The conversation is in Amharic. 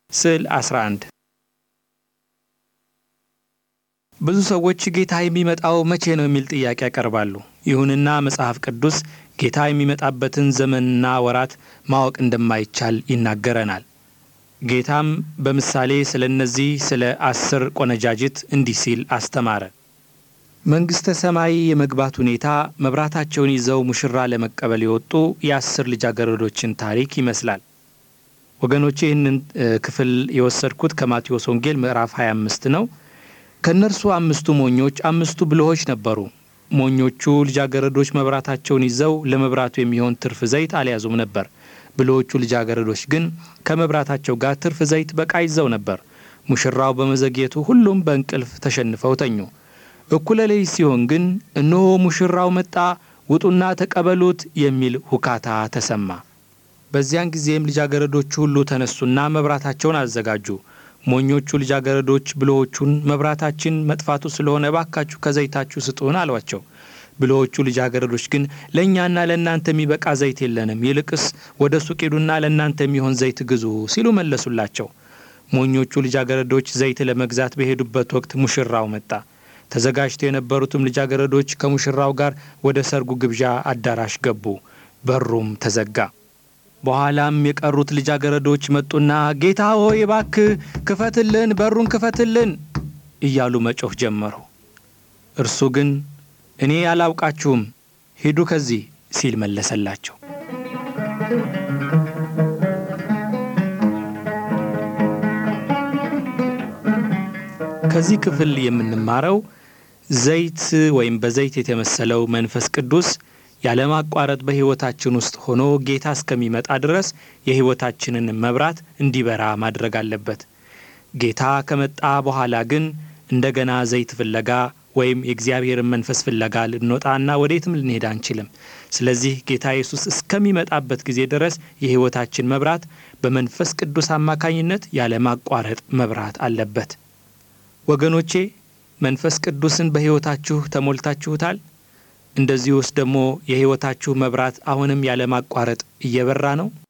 ስዕል 11 ብዙ ሰዎች ጌታ የሚመጣው መቼ ነው የሚል ጥያቄ ያቀርባሉ። ይሁንና መጽሐፍ ቅዱስ ጌታ የሚመጣበትን ዘመንና ወራት ማወቅ እንደማይቻል ይናገረናል። ጌታም በምሳሌ ስለ እነዚህ ስለ አስር ቆነጃጅት እንዲህ ሲል አስተማረ። መንግሥተ ሰማይ የመግባት ሁኔታ መብራታቸውን ይዘው ሙሽራ ለመቀበል የወጡ የአስር ልጃገረዶችን ታሪክ ይመስላል። ወገኖቼ ይህንን ክፍል የወሰድኩት ከማቴዎስ ወንጌል ምዕራፍ 25 ነው። ከእነርሱ አምስቱ ሞኞች፣ አምስቱ ብልሆች ነበሩ። ሞኞቹ ልጃገረዶች መብራታቸውን ይዘው ለመብራቱ የሚሆን ትርፍ ዘይት አልያዙም ነበር። ብልሆቹ ልጃገረዶች ግን ከመብራታቸው ጋር ትርፍ ዘይት በቃ ይዘው ነበር። ሙሽራው በመዘግየቱ ሁሉም በእንቅልፍ ተሸንፈው ተኙ። እኩለ ሌሊት ሲሆን ግን እነሆ ሙሽራው መጣ፣ ውጡና ተቀበሉት የሚል ሁካታ ተሰማ። በዚያን ጊዜም ልጃገረዶቹ ሁሉ ተነሱና መብራታቸውን አዘጋጁ። ሞኞቹ ልጃገረዶች ብልሆቹን መብራታችን መጥፋቱ ስለሆነ እባካችሁ ከዘይታችሁ ስጡን አሏቸው። ብልሆቹ ልጃገረዶች ግን ለእኛና ለእናንተ የሚበቃ ዘይት የለንም፣ ይልቅስ ወደ ሱቅ ሂዱና ለእናንተ የሚሆን ዘይት ግዙ ሲሉ መለሱላቸው። ሞኞቹ ልጃገረዶች ዘይት ለመግዛት በሄዱበት ወቅት ሙሽራው መጣ። ተዘጋጅተው የነበሩትም ልጃገረዶች ከሙሽራው ጋር ወደ ሰርጉ ግብዣ አዳራሽ ገቡ። በሩም ተዘጋ። በኋላም የቀሩት ልጃገረዶች መጡና ጌታ ሆይ እባክህ ክፈትልን፣ በሩን ክፈትልን እያሉ መጮህ ጀመሩ። እርሱ ግን እኔ አላውቃችሁም፣ ሂዱ ከዚህ ሲል መለሰላቸው። ከዚህ ክፍል የምንማረው ዘይት ወይም በዘይት የተመሰለው መንፈስ ቅዱስ ያለማቋረጥ በሕይወታችን ውስጥ ሆኖ ጌታ እስከሚመጣ ድረስ የሕይወታችንን መብራት እንዲበራ ማድረግ አለበት። ጌታ ከመጣ በኋላ ግን እንደገና ዘይት ፍለጋ ወይም የእግዚአብሔርን መንፈስ ፍለጋ ልንወጣና ወዴትም ልንሄድ አንችልም። ስለዚህ ጌታ ኢየሱስ እስከሚመጣበት ጊዜ ድረስ የሕይወታችን መብራት በመንፈስ ቅዱስ አማካኝነት ያለማቋረጥ መብራት አለበት። ወገኖቼ መንፈስ ቅዱስን በሕይወታችሁ ተሞልታችሁታል? እንደዚህ ውስጥ ደግሞ የሕይወታችሁ መብራት አሁንም ያለማቋረጥ እየበራ ነው?